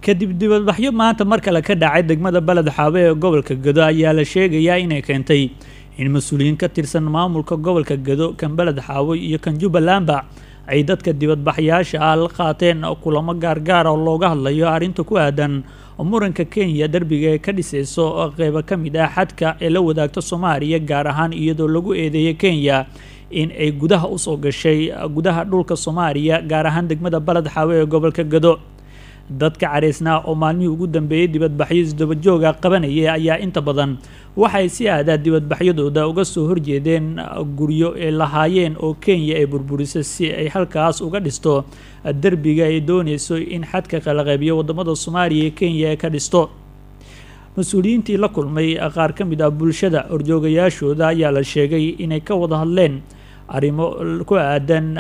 kadib dibadbaxyo maanta mar kale ka dhacay degmada beled xaabe ee gobolka gado ayaa la sheegayaa inay keentay in mas-uuliyiin ka tirsan maamulka gobolka gado kan beled xaawo iyo kan jubbalandba ay dadka dibadbaxyaasha ah la qaateen kulamo gaargaar oo looga hadlayo arrinta ku aadan muranka kenya derbiga ee ka dhisayso qeybo ka mid ah xadka ee la wadaagto soomaaliya gaar ahaan iyadoo lagu eedeeyay kenya in ay gudaha usoo gashay gudaha dhulka soomaaliya gaar ahaan degmada beled xaawe ee gobolka gado dadka caraysnaa oo maalmihii ugu dambeeyey dibadbaxyo isdabajooga qabanaya ayaa inta badan waxay si aadaa dibadbaxyadooda uga soo horjeedeen guryo ay lahaayeen oo kenya ay burburisay si ay halkaas uga dhisto derbiga ay dooneyso in xadka kala qaybiyo wadamada soomaaliya ee kenya ay ka dhisto mas-uuliyiintii la kulmay qaar ka mid ah bulshada horjoogayaashooda ayaa la sheegay inay ka wada hadleen arrimo ku aadan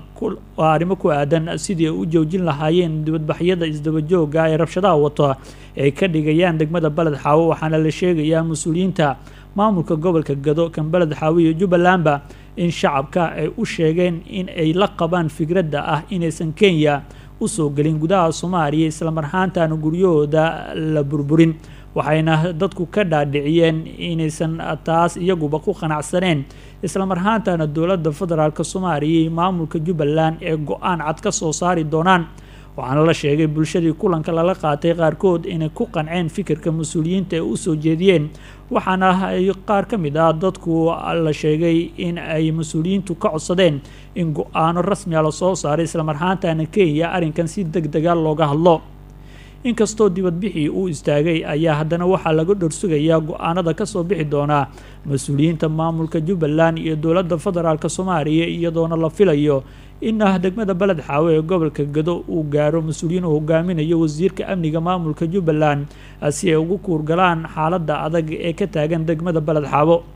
arrimo ku aadan sidii ay u joojin lahaayeen dibadbaxyada isdabajooga ee rabshadaha wato ay ka dhigayaan degmada beled xaawo waxaana la sheegayaa mas-uuliyiinta maamulka gobolka gado kan beled xaawo iyo jubbalandba in shacabka ay u sheegeen in ay la qabaan fikradda ah inaysan kenya usoo gelin gudaha soomaaliya islamarhaantaana guryahooda la burburin waxayna dadku ka dhaadhiciyeen inaysan taas iyaguba ku qanacsaneen islamarhaantana dowladda federaalk soomaaliya iyo maamulka jubbaland ee go-aan cad ka soo saari doonaan waxaana la sheegay bulshadii kulanka lala qaatay qaarkood inay ku qanceen fikirka mas-uuliyiinta ay usoo jeediyeen waxaana ay qaar ka mid ah dadku la sheegay in ay mas-uuliyiintu ka codsadeen in go-aano rasmiga lasoo saaray islamarhaantana kenya arrinkan si deg dega looga hadlo inkastoo dibadbixii uu istaagay ayaa haddana waxaa laga dhorsugayaa go-aanada kasoo bixi doonaa mas-uuliyiinta maamulka jubbaland iyo dowladda federaalk soomaaliya iyadoona la filayo in degmada beled xaawe ee gobolka gado uu gaaro mas-uuliyiin uu hogaaminayo wasiirka amniga maamulka jubbaland si ay ugu kuurgalaan xaaladda adag ee ka taagan degmada beled xaabo